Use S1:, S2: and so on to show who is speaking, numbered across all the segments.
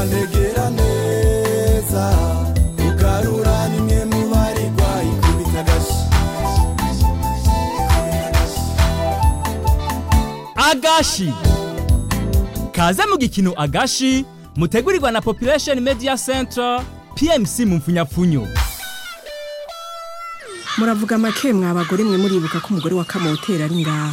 S1: ndegera neza ugarura nimwe mu baregwa ikubita agashi
S2: agashi kaze mu gikino agashi mutegurirwa na population media center pmc mu mfunyapfunyo
S3: muravuga make mwa abagore mwe muribuka ko umugore wa kamotera ari ngaha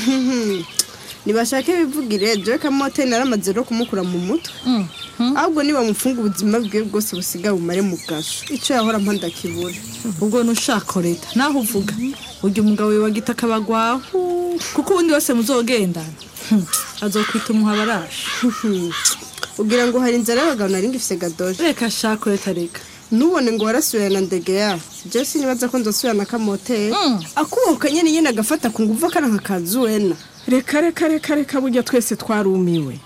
S4: nibashake bivugire jewe kamoteri naramaze no kumukura mu mutwe ahubwo nibamufunga ubuzima bwe bwose busigaye bumare mu gasho icyo yahora mpa ndakibura
S5: ubwo nushaka leta naho uvuga urya umugabo we wagita akabagwaho kuko ubundi wese muzogendana Hmm, azokwita umuhabaraje
S4: ugira ngo hari inzara y'abagabo nari ngifise gadoje
S5: reka shaka leta reka
S4: nubone ngo warasubirana ndegeya jewe sinibaza ko nzosubirana kamoteri
S5: Mm.
S4: akubahuka nyene nyene agafata ku nguvu akana nka kazuwena
S3: reka reka reka reka burya twese twarumiwe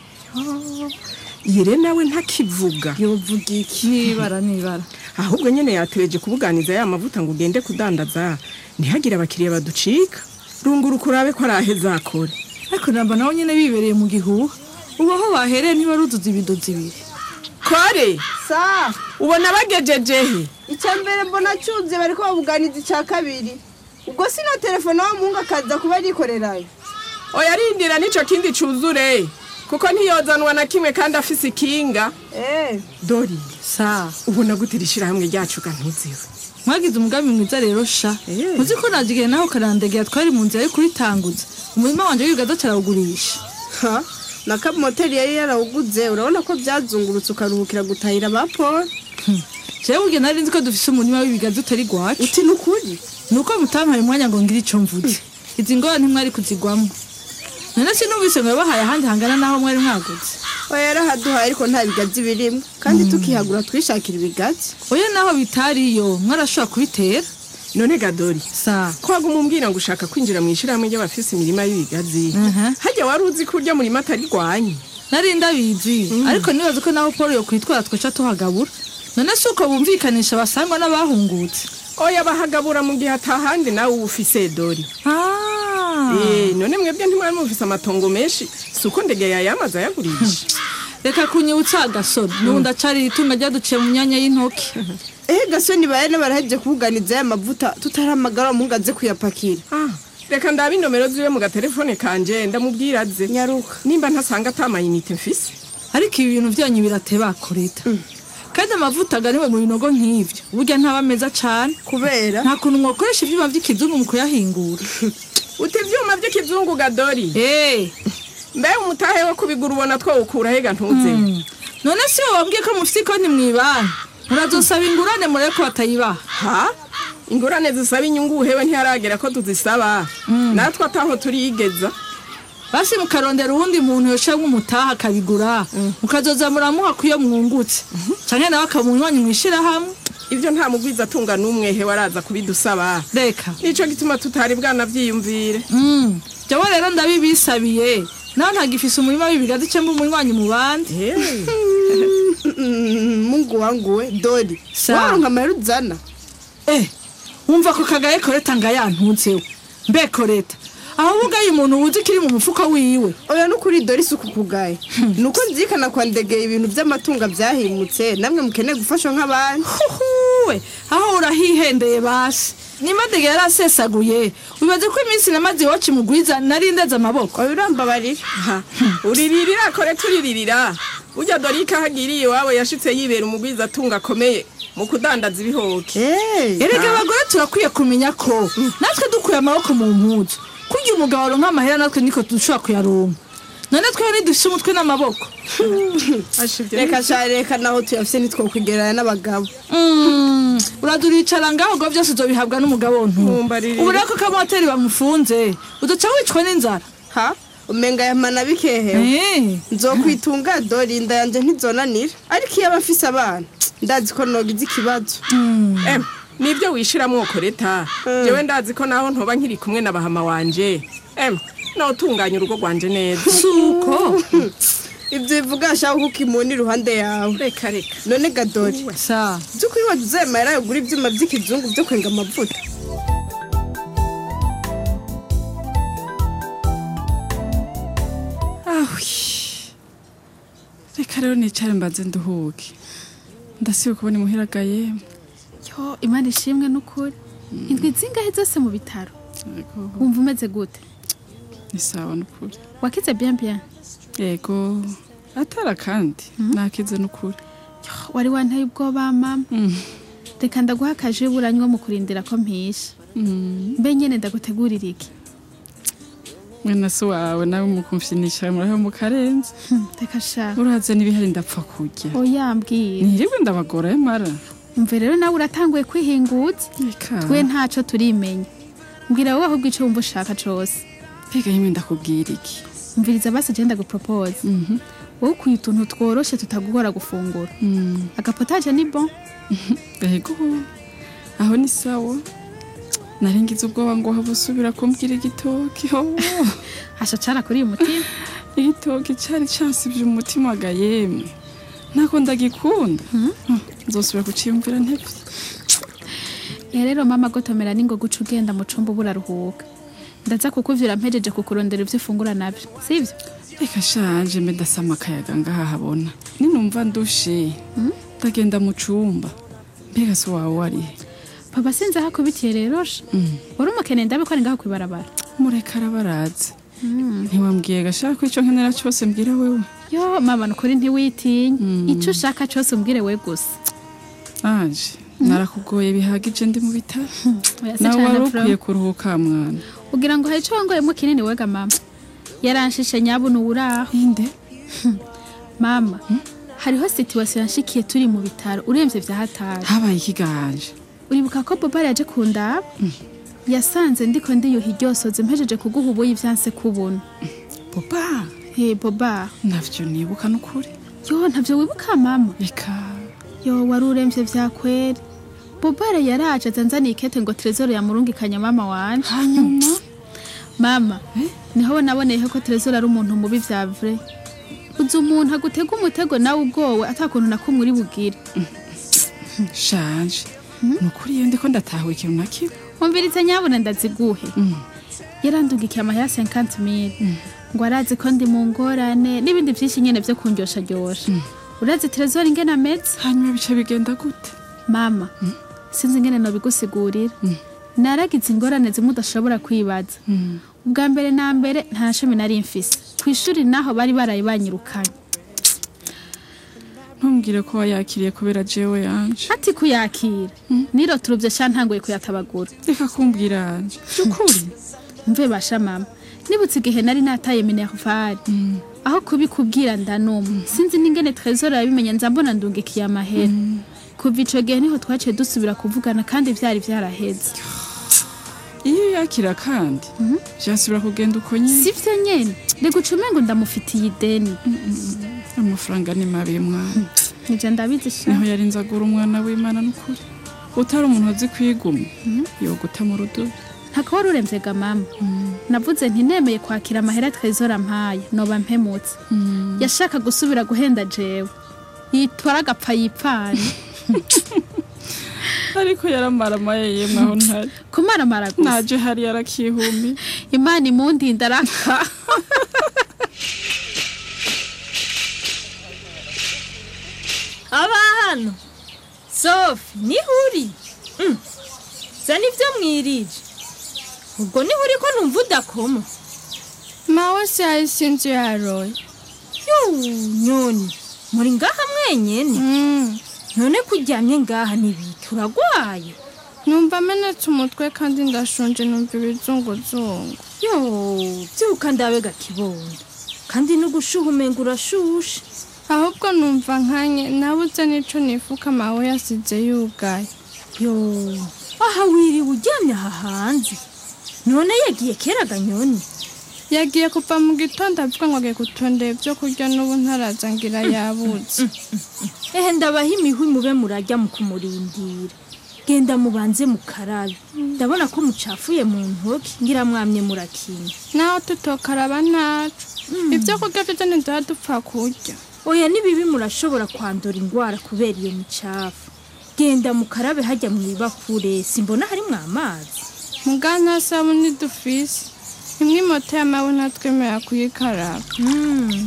S3: yire nawe ntakivuga
S4: yovuga iki
S5: nibara nibara
S3: ahubwo nyene yatebeje kubuganiza ya mavuta ngo ugende kudandaza ntihagire abakiriya baducika rungura ukurabe ko araheza akore
S5: ariko namba nawe nyene bibereye mu gihuha ubu aho bahereye ntibaruzuza ibidozi ibiri
S3: kore
S4: sa
S3: ubona bagejejehe
S4: icya mbere mbona cyuze bariko babuganiza icya kabiri ubwo sino telefone wa muhungu akaza kuba arikorerayo
S3: oya rindira n'ico kindi cuzure kuko ntiyozanwa na kimwe kandi afise ikinga
S4: eh
S3: dori
S5: sa
S3: ubona gute ishirahamwe ryacu gantuziwe
S5: mwagize umugambi mwiza rero sha
S3: Eh.
S5: muzi ko nagiye naho karandegera twari mu nzira yo kuritanguza umurima wanje w'ibigaza carawugurisha
S4: ha na kamoteri yari yarawuguze urabona ko byazungurutse ukaruhukira gutahira ba paul
S5: jewe burya nari nzi ko dufise umurima w'ibigaza utari gwacu
S4: uti ni ukuri
S5: nuko mutampaye umwanya ngo ngire ico mvuze izi ngora ntimwari kuzigwamo none sinumvise ngo yabahaye ahandi hangana naho mwari mwaguze
S4: oya yarahaduhaye ariko nta bigazi birimo kandi tukihagura twishakira ibigazi
S5: oya naho bitariyo mwarashobora kubitera
S3: none gadori
S5: sa
S3: kwaga umumbwira ngo ushaka kwinjira mu ishirahamwe ry'abafise imirima y'ibigazi
S5: Mhm.
S3: hajya wari uzi ko urya murima atari rwanyu
S5: nari ndabizi ariko nibaza ko naho paul yokwitwara twaca tuhagabura none si uko bumvikanisha basangwa n'abahungutse
S3: oya bahagabura mu gihe atahandi nawe uba ufise dori
S5: Ah.
S3: Eh, none mwebwe ntimwari mufise amatongo menshi si uko ndege yayamaze ayagurisha
S5: reka kunyibutsa agasoro n'ubu ndacari itunga ryaduciye mu myanya y'intoki
S4: ehe gasoni bayane baraheje kubuganiza ya mavuta tutaramagara umuhungu aze kuyapakira
S3: Ah, reka ndabe inomero ziwe mu gatelefone kanje ndamubwira aze
S4: nyaruka
S3: nimba ntasanga atamayinite mfise
S5: ariko ibi bintu byanyu birateba koreta kandi amavuta aganiwe mu binogo nk'ivyo burya ntaba meza cane
S4: kubera
S5: nta kuntu mwakoresha ivyuma vy'ikizungu mu kuyahingura
S3: uti ivyuma vy'ikizungu gadori
S5: Eh,
S3: mbe umutahe wo kubigura ubona twawukura hega ntuze
S5: mm. none si wo wabwiye ko mufise ikonti mw'ibanki murazosaba ingurane murebe ko batayibaha
S3: ha ingurane zisaba inyungu hewe ntiharagera ko tuzisaba natwe ataho turiyigeza
S5: basi mukarondera uwundi muntu yoshamwe umutaha akabigura mukazoza muramuha kuyo mwungutse canke nawe akamunywanyi mwishirahamwe
S3: ivyo nta mugwiza atunga n'umwe hewe araza kubidusaba
S5: reka
S3: nico gituma tutari bwanavyiyumvire
S5: Mm. jawe rero ndabibisabiye nawe ntagifise umurima w'ibigazi cemba umunywanyi mu bandi
S4: Mm, mungu wangu we dori
S5: Sa.
S4: waronka amahera uzana
S5: Eh, wumva ko kagaye koreta nga yantunzeho mbe koreta aho ubugaye umuntu wuzi kiri mu mufuka wiwe
S4: oya nukuri dori si ukukugaye nuko nzirikana kwa ndegeye ibintu by'amatunga byahimutse namwe mukeneye gufashwa nk'abandi
S5: huhuwe aho urahihendeye basi nimadege yarasesaguye wibaze ko iminsi namaze iwacu mugwiza nari ndeze amaboko
S4: oya urambabarira
S3: Ha, uriririra kore turiririra urya dorika hagiriye iwabo yashitse yibera umugwiza atunga akomeye mu kudandaza ibihoke
S4: Eh,
S5: erega abagore turakwiye kumenya ko natwe dukuye amaboko mu mpuzu kurya umugabo aronka amahera natwe niko dushobora kuyaronka none twewe ntidufise umutwe n'amaboko
S4: reka sha reka naho tuyafise nitwokwigerana n'abagabo
S5: Mm, uraduricara ngaho ngo byose uzobihabwa n'umugabo ntu
S3: Mumbarire.
S5: ubu rero ko kamoteri bamufunze udaca wicwa n'inzara
S4: ha umenga yamana bikehewe
S5: Eh,
S4: nzokwitunga dori inda yanje ntizonanira ariko iyo aba afise abana ndazi ko nogize ikibazo
S3: em nibyo wishiramwo koreta jewe ndazi ko naho ntoba nkiri kumwe na bahama wanje em notunganya urugo rwanje neza
S5: suko
S4: ibyo bivuga shaka kuko imuni iruhande yawe
S3: reka reka
S4: none gadori
S5: sa
S4: by'ukuri waje uzemera yagura ibyuma by'ikizungu byo kwenga amavuta
S3: reka rero nicare mbaze nduhuke ndasiba kubona imuhiragaye
S6: yo imana ishimwe n'ukuri indwi zingahe zose mu bitaro wumva umeze gute
S3: ni sawa n'ukuri
S6: wakize bien bien
S3: yego atara kandi nakize n'ukuri
S6: Yo, wari wanteye ubwoba mama
S3: Mm.
S6: reka ndaguha akaje buranywa mu kurindira ko mpisha
S3: Mm.
S6: mbe nyene ndagutegurira iki
S3: mwene se wawe nawe mukumfinisha muraho mu karenze
S6: Hmm, reka sha
S3: uraza n'ibihari ndapfa kurya
S6: oyambwira
S3: ntiribwe ndabagora mara
S6: umve rero nawe uratanguye kwihinguza
S3: reka
S6: twe ntaco turimenya mbwira wowe ahubwo ico wumva ushaka cose
S3: mbega yimwe ndakubwira iki
S6: umviriza basi je ndagupropose
S3: Mhm.
S6: wowe ukwiye utuntu tworoshe tutagugora gufungura
S3: Mm.
S6: agapotaje ni bon
S3: yego aho ni sawa naringize ubwoba ngo haba usubira kumbwira igitoki oh.
S6: hasha cara kuri uyu mutima
S3: igitoki cari cansivye umutima ga yemwe ntako ndagikunda Ah, nzosubira kuciyumvira ntevye
S6: Eh, rero mama gotomera ningo guca ugenda mu cumba buraruhuka ndaza kukuvyura mpejeje kukurondera ivyo ufungura navyo sivyo
S3: reka shanje mbe ndasama akayaga ngaha habona ninumva ndushe ndagenda mu cumba mbega se wawe warihe
S6: papa sinzi aho akubitiye rero sha wari umukene ndabe ko ari ngaho kwibarabara
S3: mureka arabaraza ntiwambwiye gashaka ko ico nkenera cose mbwira wewe
S6: yo mama nukuri ntiwitinye ico ushaka cose umbwire we gusa
S3: anje narakugoye bihagije ndi mu bitaro
S6: Oya, si
S3: nawe
S6: cane
S3: wari
S6: Flo.
S3: ukwiye kuruhuka mwana
S6: ugira ngo hari ico wangoyemo kinini wega mama yaranshishe nyabuno uraho
S3: inde
S6: mama hariho situwasiyo yanshikiye turi mu bitaro uremvye vya hatari
S3: habaye ikiganje
S6: uribuka ko boba yaje kundaba yasanze ndiko ndiyuha iryosoze mpejeje kuguha ubuyi vyanse kubona
S3: boba
S6: he boba
S3: navyo nibuka n'ukuri
S6: yo ntavyo wibuka mama
S3: reka
S6: yo wari uremvye vya kweri bobare yaraje azanzaniye ikete ngo trezoro yamurungikanya mama wanje
S3: hanyuma
S6: mama niho naboneyeho ko trezoro ari umuntu mubi vya vrai uzi umuntu agutega umutego nawe ubwowe atakuntu nakumwe uri bugire
S3: shanje nukuri iyo ndiko ndatahura ikintu na kimwe
S6: umvirize nyabuna ndaziguhe
S3: Mm.
S6: yarandugikiye amahera 50 mil ngo arazi ko ndi mu ngorane n'ibindi vyinshi nyene vyo kundyosha ryosha urazi trezor ingene ameze
S3: hanyuma bice bigenda gute
S6: mama sinzi ingene nobigusigurira naragize ingorane zimwe udashobora kwibaza ubwa mbere na mbere nta shami nari mfise kw'ishuri naho bari baraye banyirukanye
S3: ntumbwire ko wayakiriye kubera jewe yanje
S6: ati kuyakira niroturuvye sha ntanguye kuyatabagura
S3: reka kumbwira yanje by'ukuri
S6: mve basha mama nibutse igihe nari nataye minervari aho kubikubwira ndanuma sinzi n'ingene trezor yabimenya nza mbona ndungikiye amahera kuva ico gihe niho twaciye dusubira kuvugana kandi vyari vyaraheze
S3: iyo yakira kandi vyasubira kugenda uko nyine
S6: sivyo nyene rega ucume ngo ndamufitiye ideni
S3: amafaranga ni mabi mwana
S6: nije ndabizi sha
S3: niho yari nzagura umwana w'imana n'ukuri utari umuntu azi kwiguma yoguta mu rudubi
S6: ntako wari uremvyega mama navuze nti nemeye kwakira amahera trezor ampaye noba mpemutse yashaka gusubira guhenda jewe yitwara agapfa yipfanye
S3: ariko yaramaramaye yemwe aho ntari
S6: kumaramara gusa
S3: naje hari yarakihumi
S6: imana imundinda araka
S7: aba hano sofi niho uri Mm. zana ibyo mwirije ubwo niho uri ko numva udakoma
S4: mawe se yahise inzu yaroye
S7: Yuu, nyoni muri ngaha mwenyene
S4: Mm.
S7: none ko uryamye ngaha ntibiki uragwaye
S4: numva amenetse umutwe kandi ndashonje numva ibizunguzungu
S7: yo byuka ndabe gakibondo kandi n'ugushuha umenga urashushe
S4: ahubwo numva nkanye nabuze n'ico nifuka mawe yasize yugaye
S7: yo aha wiriwe uryamye aha hanze none yagiye kera ganyoni
S4: yagiye kuva mu gitondo avuga ngo agiye gutondera ibyo kurya n'ubu ntaraza ngira yabuze
S7: ehe ndabaha imihwi mube murajya mu kumurindira genda mubanze mukarabe ndabona ko mucafuye mu ntoki ngira mwamye murakinya
S4: naho tutokaraba ntaco ibyo kurya byo ntidura dupfa kurya
S7: oya nibibi murashobora kwandura indwara kubera iyo micafu genda mukarabe hajya mu ibakure simbona harimwo amazi
S4: muga nta sabuni dufise imwe moto y'amawe ntatwemerera kuyikaraba
S7: Mm,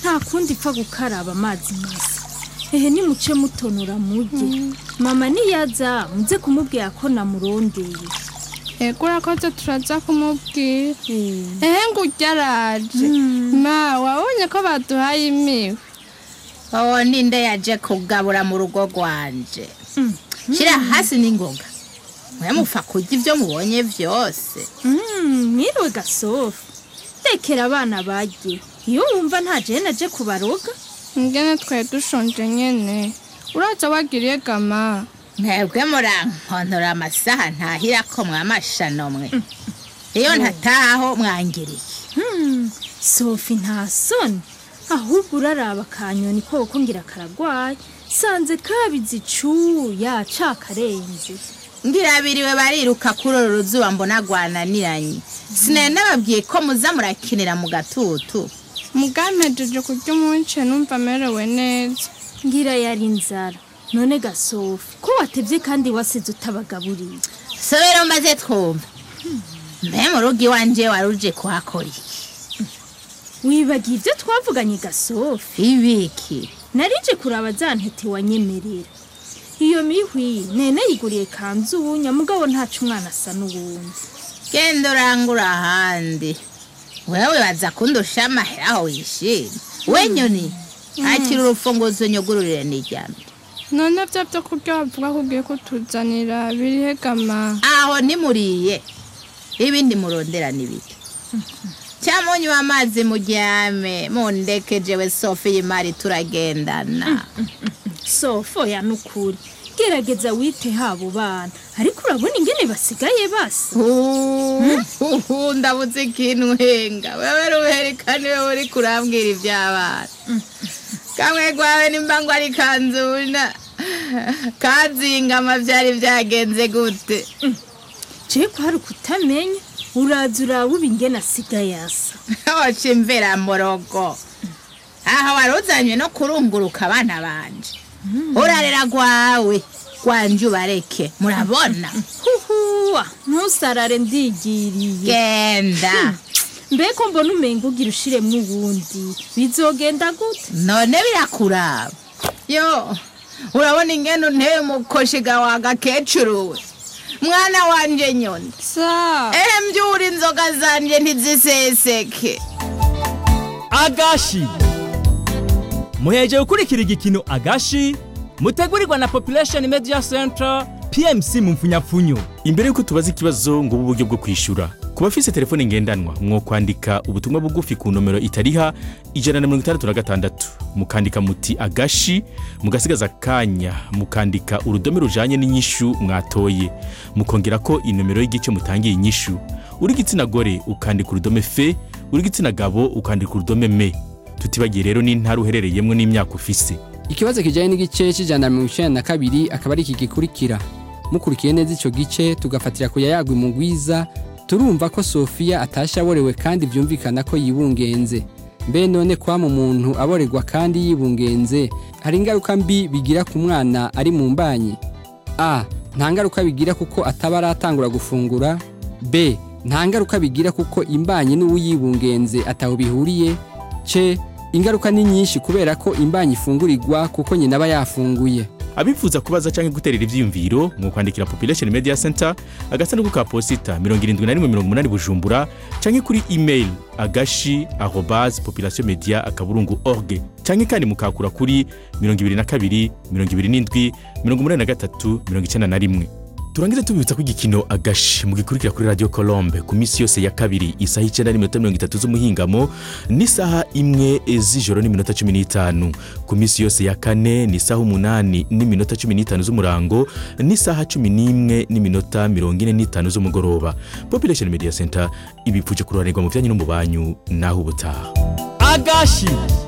S7: nta kundi ipfa gukaraba amazi masa ehe nimuce mutonora murye mama niyaza muze kumubwira ko namurondeye
S6: ego urakoze turaza kumubwira ehe ngo ujya araje ma wabonye ko baduhaye imiwe
S8: wowe ninde yaje kugabura mu rugo rwanje shyira hasi n'ingoga mwe mufa kurya ibyo mubonye byose
S7: Mm, mwiriwe gasofu tekera abana barye iyo wumva nta jene aje kubaroga
S6: ngene twari dushonje nyene uraza wagiriye gama
S8: mwebwe murankontora amasaha ntahira ko mwamashano mwe iyo ntatahaho mwangiriye
S7: Hmm, sofi nta soni ahubwo uraraba akanyoni koko ngira karagwaye sanze kabizi cuya cakarenze
S8: ngira biriwe bariruka kuri uru ruzuba mbona rwananiranye sinari nababwiye ko muza murakinira mu gatutu
S6: mugampejeje kurya umunce numva amerewe neza
S7: ngira yari inzara none gasofi ko watevye kandi wasize utabagaburiye
S8: sobera maze twumva mbe mu rugo iwanje wari uje kuhakora iki
S7: wibagiye ibyo twavuganye gasofi
S8: ibiki
S7: narije kuraba za ntete wanyemerera iyo mihwi nene yiguriye kanzunya mugabo ntaco umwana asa n'uwundi
S8: genda urangura ahandi wewe baza kundusha amahera aho wishimye we nyoni akira urufunguzo nyugururire n'iryambere
S6: none byo byo kurya bavuga ko ugiye kutuzanira birihe gama
S8: aho nimuriye ibindi murondera n'ibiki cyamunywa amazi muryame mundeke jewe sofi y'imari turagendana
S7: sofo ya nukuri gerageza wite habo bana ariko urabona ingene basigaye basa
S8: Uhu, ndabuze ikintu henga wewe ruherekane wewe uri kurambwira iby'abana kamwe gwawe nimba ngo ari kanzuna kazingama byari byagenze gute
S7: je ko hari kutamenya uraza uraba uba ingene asigaye asa
S8: oca imvera morogo aha wari uzanywe no kurunguruka abana banje urarera gwawe gwanje ubareke murabona
S7: huhuwa ntusarare ndigiriye
S8: genda
S7: mbeko mbona umenga ugira ushiremwo uwundi bizogenda gute
S8: none birakuraba yo urabona ingene unteye umukoshiga wa gakecuru we mwana wanje nyoni
S6: sa
S8: ehe mbyura inzoga zanje ntiziseseke
S2: agashi muheje gukurikira igikino agashi mutegurirwa na population media center pmc mu mfunyapfunyo
S9: imbere y'uko tubaza ikibazo ngo ubu buryo bwo kwishyura ku bafise telefone ngendanwa mwo kwandika ubutumwa bugufi ku nomero itariha ijana na mirongo itandatu na gatandatu mukandika muti agashi mugasigaza akanya mukandika urudome rujanye n'inyishu mwatoye mukongera ko inomero y'igice mutangiye inyishu uri igitsina gore ukandika urudome fe uri igitsina gabo ukandika urudome me tutibagiye rero n'intara uherereyemwo n'imyaka ufise
S10: ikibazo kijyanye n'igice cy'ijana na mirongo icyenda na kabiri akaba ari iki gikurikira mukurikiye neza icyo gice tugafatira ku yayagwa imugwiza turumva ko sofiya atashye aborewe kandi byumvikana ko yibungenze mbe none kwama umuntu aborerwa kandi yibungenze hari ingaruka mbi bigira ku mwana ari mu mbanyi a nta ngaruka bigira kuko ataba aratangura gufungura b nta ngaruka bigira kuko imbanyi n'uwuyibungenze ataho bihuriye c ingaruka ni nyinshi kubera ko imbanyi ifungurirwa kuko nyina aba yafunguye
S9: abifuza kubaza cyangwa guterera ibyiyumviro mu kwandikira population media center agasanduku ka posita 7180 bujumbura cyangwa kuri email agashi arobase population media akaburungu org cyangwa kandi mukakura kuri 22 27 83 91 turangize tubibutsa ko igikino agashi mugikurikira kuri radio colombe ku minsi yose ya kabiri isaha icyenda n'iminota mirongo itatu z'umuhingamo n'isaha imwe z'ijoro n'iminota cumi n'itanu ku minsi yose ya kane ni isaha umunani n'iminota cumi n'itanu z'umurango n'isaha cumi n'imwe n'iminota mirongo ine n'itanu z'umugoroba population media center ibipfuje kuroranirwa mu byanyu no mu banyu naho ubutaha
S2: agashi